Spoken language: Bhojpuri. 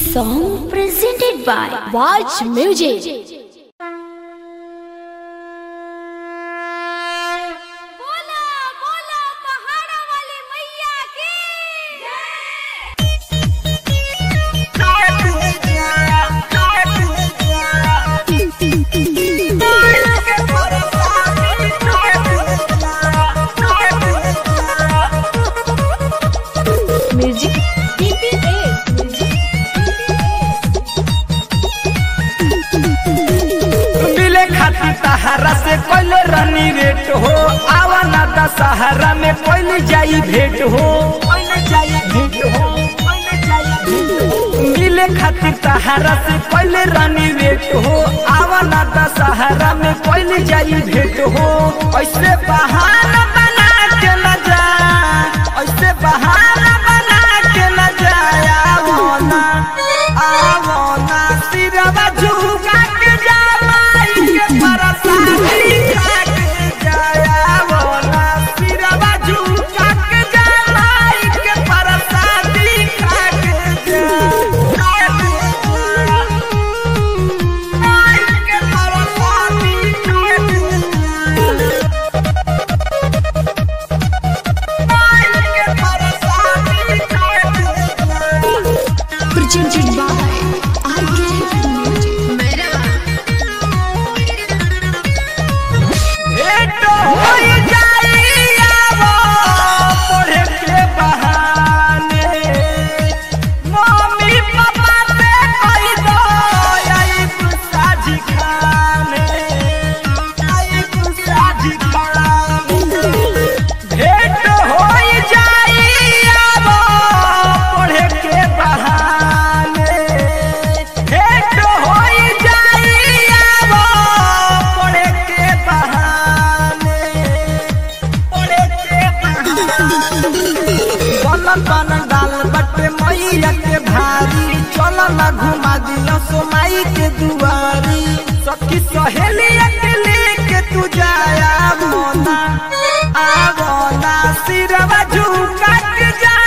song presented by Watch Music. बोला बोला पहाड़ा वाली मैया की Music मिले खातिर तहारा से कोई रनी रेट हो आवा ना दशहरा में कोई जाई भेंट हो मिले खातिर तहारा से कोई रानी रेट हो आवा ना दशहरा में कोई जाई भेंट हो ऐसे बहाना बना के न जा ऐसे बहाना बना के न जाया आवो ना आवो ना सिरवा झुका के जा माई के परसादी खा के जाया आवो ना सिरवा झुका के जा माई के परसादी खा के जा माई के परसादी खा के माई के परसादी खा के presented by RK Music. भेंट होई जाई आवो पढ़े के बहाने मम्मी पापा से कही दो आई तू साझी खाने आई तू साझी खाने भेंट होई जाई आवो पढ़े के बहाने भेंट होई जाई आवो पढ़े के बहाने पढ़े के बहाने बनल बनल दाल बटे मैया के भारी चल ना घुमा दिया सोमाई के दुआरी सखी सहेली के लेके तू जाया मोना आवो ना सिरवा झुका के जा